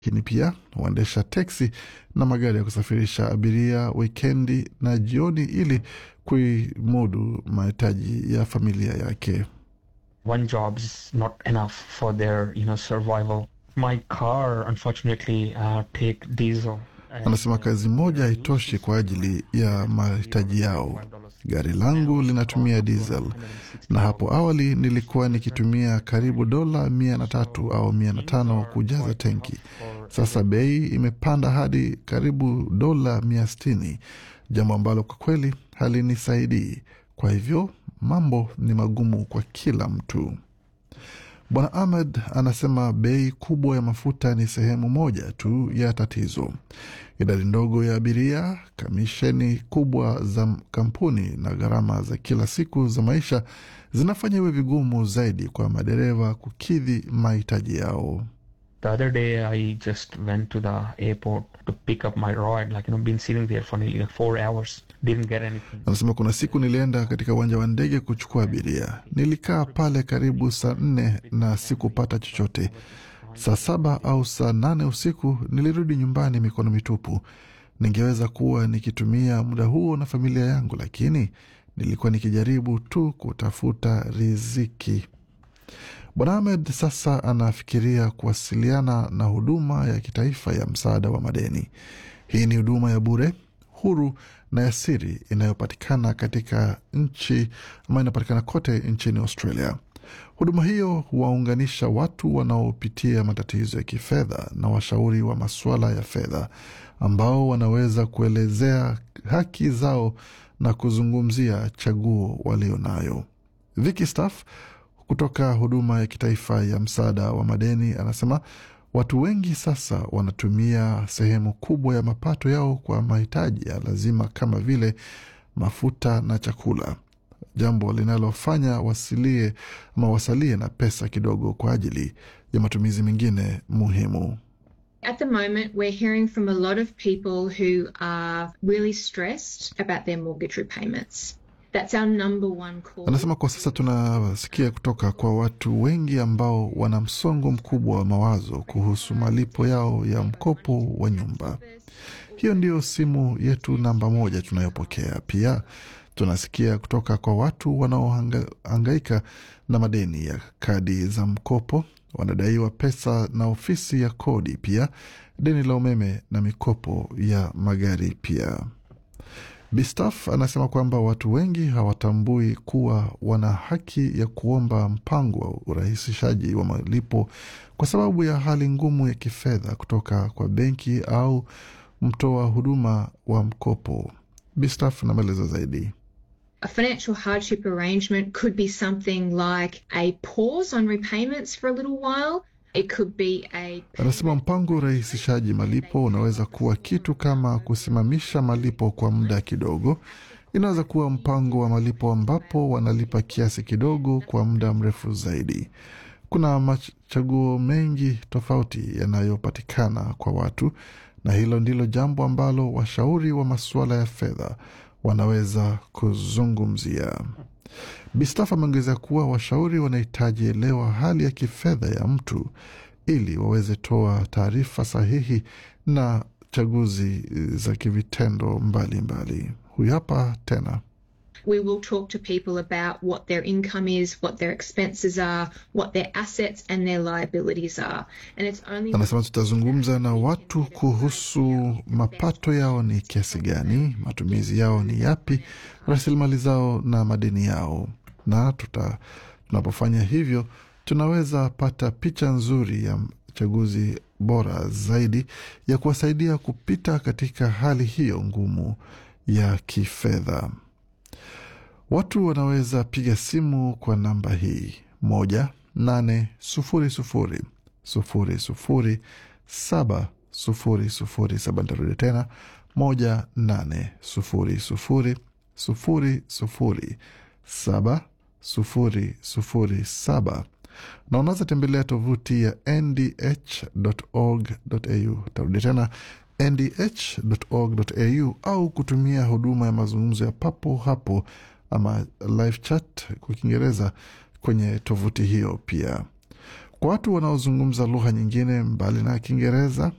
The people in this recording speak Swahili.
lakini pia huendesha teksi na magari ya kusafirisha abiria wikendi na jioni ili kuimudu mahitaji ya familia yake. one job is not enough for their you know survival my car unfortunately uh, take diesel and, Anasema kazi moja haitoshi kwa ajili ya mahitaji yao. Gari langu linatumia diesel, na hapo awali nilikuwa nikitumia karibu dola mia na tatu au mia na tano kujaza tenki. Sasa bei imepanda hadi karibu dola mia sitini, jambo ambalo kwa kweli halinisaidii. Kwa hivyo mambo ni magumu kwa kila mtu. Bwana Ahmed anasema bei kubwa ya mafuta ni sehemu moja tu ya tatizo. Idadi ndogo ya abiria, kamisheni kubwa za kampuni na gharama za kila siku za maisha zinafanya iwe vigumu zaidi kwa madereva kukidhi mahitaji yao. the other day i just went to the airport to pick up my ride like you know been sitting there for nearly like four hours didn't get anything Anasema kuna siku nilienda katika uwanja wa ndege kuchukua abiria. Nilikaa pale karibu saa nne na sikupata chochote. Saa saba au saa nane usiku nilirudi nyumbani mikono mitupu. Ningeweza kuwa nikitumia muda huo na familia yangu, lakini nilikuwa nikijaribu tu kutafuta riziki. Bwana Ahmed sasa anafikiria kuwasiliana na huduma ya kitaifa ya msaada wa madeni. Hii ni huduma ya bure, huru na ya siri inayopatikana katika nchi ama inapatikana kote nchini Australia. Huduma hiyo huwaunganisha watu wanaopitia matatizo ya kifedha na washauri wa masuala ya fedha ambao wanaweza kuelezea haki zao na kuzungumzia chaguo walio nayo. Vicky Staff kutoka huduma ya kitaifa ya msaada wa madeni anasema watu wengi sasa wanatumia sehemu kubwa ya mapato yao kwa mahitaji ya lazima kama vile mafuta na chakula, jambo linalofanya wasilie ama wasalie na pesa kidogo kwa ajili ya matumizi mengine muhimu. At the moment, we're hearing from a lot of people who are really stressed about their mortgage repayments. That's our number one call. Anasema kwa sasa tunasikia kutoka kwa watu wengi ambao wana msongo mkubwa wa mawazo kuhusu malipo yao ya mkopo wa nyumba. Hiyo ndiyo simu yetu namba moja tunayopokea. Pia tunasikia kutoka kwa watu wanaohangaika na madeni ya kadi za mkopo, wanadaiwa pesa na ofisi ya kodi, pia deni la umeme na mikopo ya magari pia. Bistaf anasema kwamba watu wengi hawatambui kuwa wana haki ya kuomba mpango wa urahisishaji wa malipo kwa sababu ya hali ngumu ya kifedha kutoka kwa benki au mtoa huduma wa mkopo. Bistaf na maelezo zaidi. A financial hardship arrangement could be something like a pause on repayments for a little while. It could be a Anasema mpango wa urahisishaji malipo unaweza kuwa kitu kama kusimamisha malipo kwa muda kidogo. Inaweza kuwa mpango wa malipo ambapo wanalipa kiasi kidogo kwa muda mrefu zaidi. Kuna machaguo mengi tofauti yanayopatikana kwa watu, na hilo ndilo jambo ambalo washauri wa masuala ya fedha wanaweza kuzungumzia. Bistaf ameongeza kuwa washauri wanahitaji elewa hali ya kifedha ya mtu ili waweze toa taarifa sahihi na chaguzi za kivitendo mbalimbali. Huyu hapa tena. we will talk to people about what their income is, what their expenses are, what their assets and their liabilities are. And it's only Anasema tutazungumza na watu kuhusu mapato yao ni kiasi gani, matumizi yao ni yapi, rasilimali zao na madeni yao, na tuta, tunapofanya hivyo tunaweza pata picha nzuri ya chaguzi bora zaidi ya kuwasaidia kupita katika hali hiyo ngumu ya kifedha. Watu wanaweza piga simu kwa namba hii moja nane sufuri sufuri sufuri sufuri saba sufuri sufuri saba. Ntarudi tena moja nane sufuri sufuri sufuri sufuri saba sufuri sufuri saba na unaweza tembelea tovuti ya ndh.org.au. Tarudi tena ndh.org.au au kutumia huduma ya mazungumzo ya papo hapo ama live chat kwa Kiingereza kwenye tovuti hiyo. Pia kwa watu wanaozungumza lugha nyingine mbali na Kiingereza,